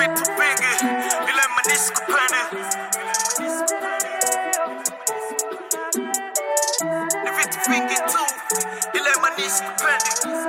vitu vingi ila imanisi kupendi ni vitu vingi tu ila imanisi kupendi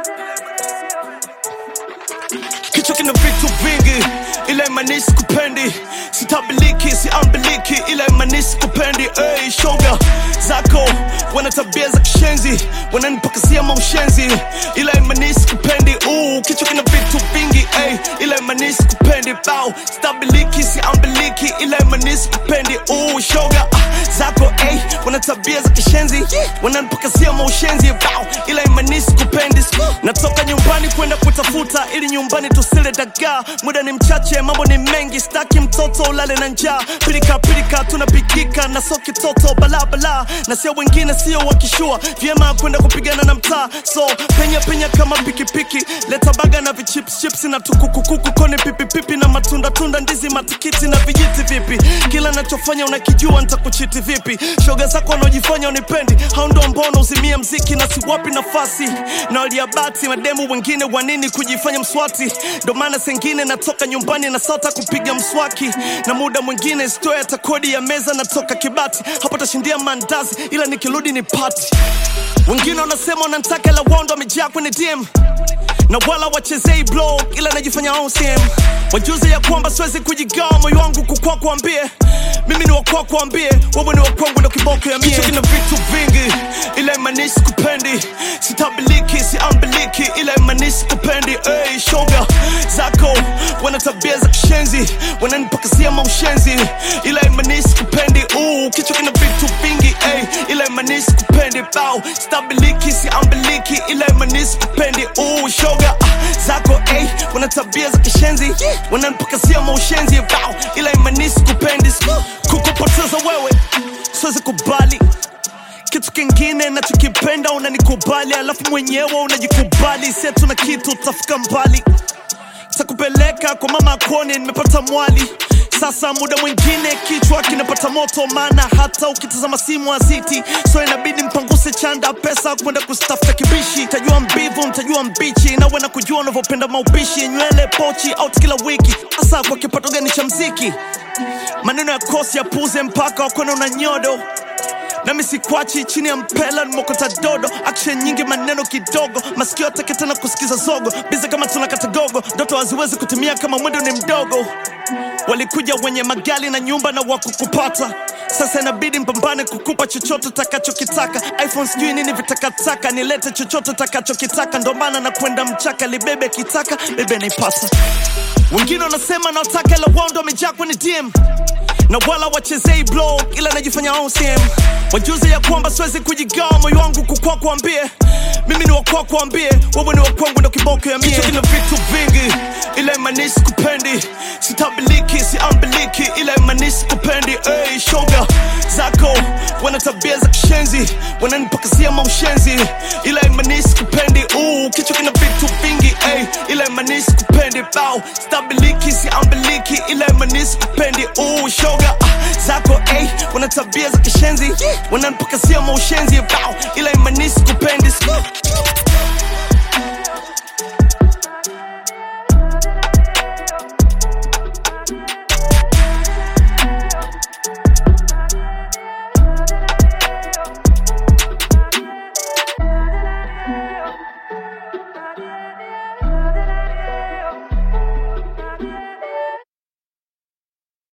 kichwa kina vitu vingi ila imanisi kupendi sitabiliki siambiliki ila imanisi kupendi hey, shoga zako wana tabia za kishenzi wananipakasia maushenzi ila imanisi kupendi uh, kichwa kina vitu vingi hey, ila imanisi kupendi bao stabiliki siambiliki ila imanisi kupendi uh, shoga ah, zako hey, wana tabia za kishenzi wananipakasia maushenzi bao ila imanisi kupendi natoka nyumbani kwenda kutafuta ili nyumbani tusile dagaa muda ni mchache mambo ni mengi staki mtoto ulale na njaa pilika pilika tunapikika na so kitoto balabala na sio wengine sio wakishua vyema kwenda kupigana na mtaa so penya penya kama pikipiki leta baga na vichipschips na tukukukuku koni pipipipi na matunda tunda ndizi matikiti na vijiti vipi kila nachofanya unakijua nitakuchiti vipi shoga zako wanaojifanya unipendi hao ndo mbona uzimie mziki na siwapi nafasi na waliabati mademu wengine wanini kujifanya mswati ndo maana sengine natoka nyumbani na sota kupiga mswaki na muda mwingine stoya hata kodi ya meza natoka kibati hapo tashindia mandazi ila nikirudi ni pati wengine wanasema wanantaka la wondo wamejaa kwenye dm na wala wachezei blog ila najifanya OCM wajuze ya kwamba siwezi kujigawa moyo wangu kukwa kuambie mimi ni wakwa kuambie wewe ni wakwangu ndo kiboko ya mie Kichwa kina vitu vingi ila imanisi kupendi sitabiliki siambiliki ila imanisi kupendi hey, shoga zako wana tabia za kishenzi wananipakasia maushenzi ila imanisi kupendi uh, kichwa kina vitu vingi hey, ila imanisi kupendi bao stabiliki siambiliki ila imanisi kupendi uh, shoga ah, zako hey, wana tabia za kishenzi wananipakasia maushenzi bao ila imanisi kupendi kukupoteza wewe siwezi kubali kitu kingine nachokipenda unanikubali alafu mwenyewe unajikubali setu na kitu utafika mbali takupeleka kwa mama kone nimepata mwali sasa muda mwingine kichwa kinapata moto maana hata ukitazama simu aziti so inabidi mpanguse chanda pesa kwenda kustafuta kibishi tajua mbivu mtajua mbichi nawe na kujua unavyopenda maupishi nywele pochi out kila wiki hasa kwa kipato gani cha mziki maneno ya kosi ya puze mpaka wakona una nyodo nami sikwachi chini ya mpela nimokota dodo action nyingi maneno kidogo masikio atake tena kusikiza zogo biza kama tunakata gogo ndoto haziwezi kutimia kama mwendo ni mdogo walikuja wenye magali na nyumba na wakukupata sasa inabidi mpambane kukupa chochote takachokitaka iphone sijui nini vitakataka nilete chochote takachokitaka ndo maana na kwenda mchaka libebe kitaka bebe naipata wengine wanasema nawataka ila wao ndo wamejaa kwenye dm na wala wachezei blog ila najifanya OCM wajuze ya kwamba siwezi kujigawa moyo wangu kukwa kuambie mimi ni wakwa kuambie wewe ni wakwangu ndo kiboko ya mie Kichwa kina vitu vingi ila imanisi kupendi sitabiliki siambiliki ila imanisi kupendi hey, shoga zako wana tabia za kishenzi wananipakasia maushenzi ila imanisi kupendi uh, kichwa kina vitu vingi hey, ila imanisi kupendi bao stabiliki siambiliki ila imanisi kupendi uh, shoga ah, zako hey, wana tabia za kishenzi wananipakasia maushenzi bao